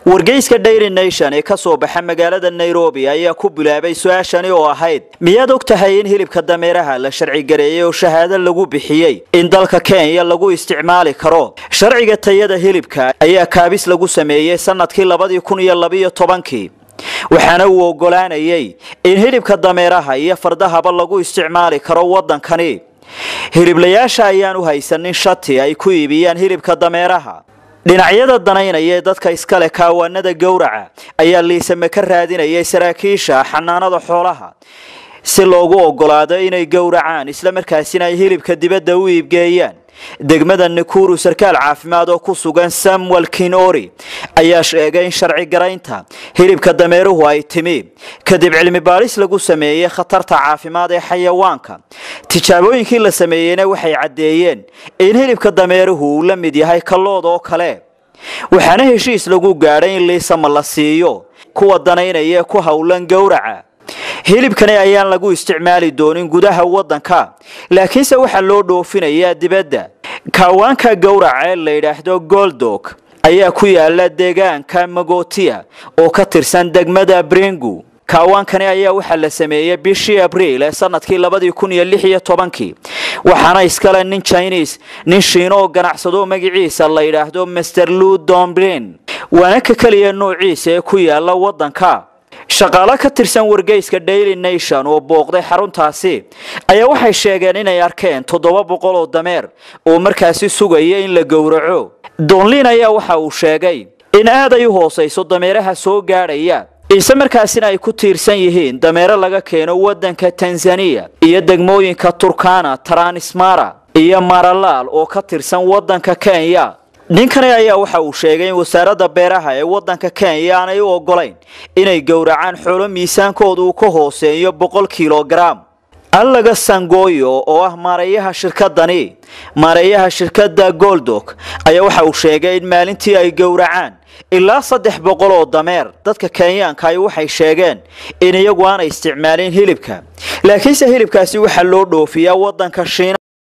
wargeyska dairy nation ee ka soo baxa magaalada nairobi ayaa ku bilaabay su-aashani oo ahayd miyaad og tahay in hilibka dameeraha la sharcigareeyey oo shahaado lagu bixiyey in dalka kenya lagu isticmaali karo sharciga tayada hilibka ayaa kaabis lagu sameeyey sanadkii labadii kun iyo labiyo tobankii waxaana uu ogolaanayay in hilibka dameeraha iyo fardahaba lagu isticmaali karo waddankani hiliblayaasha ayaan u haysanin shati ay ku iibiyaan hilibka dameeraha dhinacyada danaynaya ee dadka iskale kaawaanada gowraca ayaa liisame ka raadinayay saraakiisha xanaanada xoolaha si loogu ogolaado inay gowracaan islamarkaasina ay hilibka dibadda u iibgeeyaan degmada nakuru sarkaal caafimaad oo ku sugan samuel kinori ayaa sheegay in sharci garaynta hilibka dameeruhu ay timi kadib cilmi baadhis lagu sameeyey khatarta caafimaad ee xayawaanka tijaabooyinkii la sameeyeyna waxay caddeeyeen in hilibka dameeruhu uu la mid yahay kallood oo kale waxaana heshiis lagu gaadhay in liisama la siiyo kuwa danaynaya ee ku howlan gowraca hilibkani ayaan lagu isticmaali doonin gudaha waddanka laakiinse waxaa loo dhoofinayaa dibadda kaawaanka gowraca ee la yidhaahdo goldog ayaa ku yaala deegaanka magotia oo ka tirsan degmada bringu kaawaankani ayaa waxaa la sameeyey bishii abriil ee sanadkii labadii kun iyo lix iyo tobankii waxaana iskale nin chineis nin shiino oo ganacsado magaciisa la yidhaahdo master lu domblin waana ka keliya noociisa ee ku yaala waddanka shaqaale ka tirsan wargeyska daily nation oo booqday xaruntaasi ayaa waxay sheegeen inay arkeen toddoba boqol oo dameer oo markaasi sugaya in la gowraco donlin ayaa waxa uu sheegay in aad ay u hoosayso dameeraha soo gaadhaya ise markaasina ay ku tiirsan yihiin dameero laga keeno waddanka tanzaniya iyo degmooyinka turkana taranismara iyo maralaal oo ka tirsan waddanka kenya ninkani ayaa waxa uu sheegay in wasaaradda beeraha ee waddanka kenya aanay u ogolayn inay gowracaan xoolo miisaankooda uu ka hooseeyo boqol kilogaram allaga sangoyo oo ah maareeyaha shirkadani maareeyaha shirkadda goldog ayaa waxa uu sheegay in maalintii ay gowracaan ilaa saddex boqol oo dameer dadka kenyaanka ay waxay sheegeen in iyagu aanay isticmaalin hilibka laakiinse hilibkaasi waxaa loo dhoofiyaa waddanka shiina